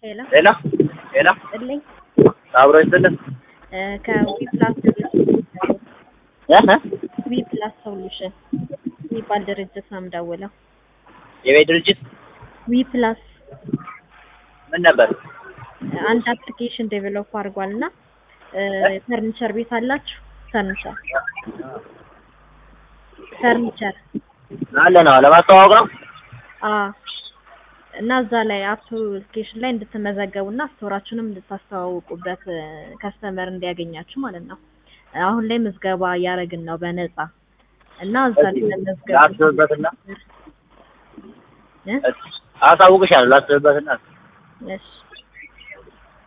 ሄሎ ሄሎ ሄሎ ጥልኝ አብሮ ይስጥልን ከዊ ፕላስ እ ዊ ፕላስ ሶሉሽን የሚባል ድርጅት ነው የምደውለው። የቤት ድርጅት ዊ ፕላስ ምን ነበር? አንድ አፕሊኬሽን ዴቨሎፕ አድርጓል እና ፈርኒቸር ቤት አላችሁ? ፈርኒቸር ፈርኒቸር አለ ነው ለማስተዋወቅ ነው። አ እና እዛ ላይ አፕሊኬሽን ላይ እንድትመዘገቡ እና ስቶራችሁንም እንድታስተዋውቁበት ከስተመር እንዲያገኛችሁ ማለት ነው። አሁን ላይ ምዝገባ እያደረግን ነው በነፃ እና እዛ ላይ መመዝገብ ላስብበትና እ? አሳውቅሻለሁ። ላስብበትና እሺ